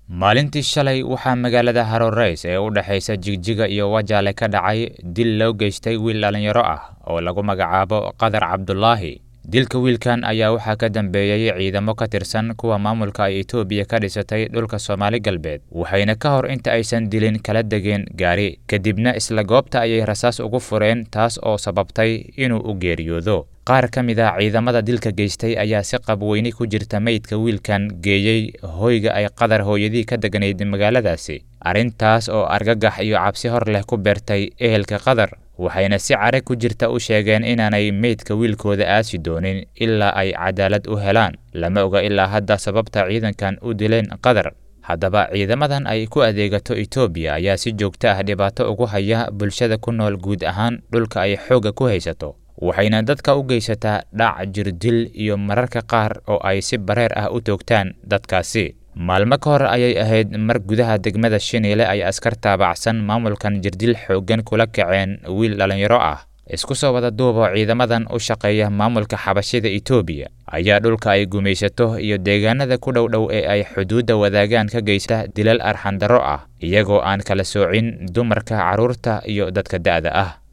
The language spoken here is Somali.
maalintii shalay waxaa magaalada haroreys ee u dhexaysa jigjiga iyo wajaale ka dhacay dil loo geystay wiil dhallinyaro ah oo lagu magacaabo qadar cabdulaahi dilka wiilkan ayaa waxaa ka dambeeyey ciidamo ka tirsan kuwa maamulka ay etoobiya ka dhisatay dhulka soomaali galbeed waxayna ka hor inta aysan dilin kala degeen gaari kadibna isla goobta ayay rasaas ugu fureen taas oo sababtay inuu u geeriyoodo qaar ka mid ah ciidamada dilka geystay ayaa si qabweyni ku jirta meydka wiilkan geeyey hoyga ay qadar hooyadii ka deganayd magaaladaasi arrintaas oo argagax iyo cabsi hor leh ku beertay ehelka qadar waxayna si care ku jirta u sheegeen inaanay meydka wiilkooda aasi doonin ilaa ay cadaalad u helaan lama oga ilaa hadda sababta ciidankan u dileen qadar haddaba ciidamadan ay ku adeegato etoobiya ayaa si joogto ah dhibaato ugu haya bulshada ku nool guud ahaan dhulka ay xoogga ku haysato waxayna dadka u geysataa dhac jirdil iyo mararka qaar oo ay si bareer ah u toogtaan dadkaasi maalmo ka hor ayay ahayd mar gudaha degmada shiniile ay askar taabacsan maamulkan jirdil xooggan kula kaceen wiil dhallinyaro ah isku soo wada duubo ciidamadan u shaqeeya maamulka xabashida etoobiya ayaa dhulka ay gumaysato iyo deegaanada ku dhow dhow ee ay xuduudda wadaagaan ka geysta dilal arxandarro ah iyagoo aan kala soocin dumarka carruurta iyo dadka da'da ah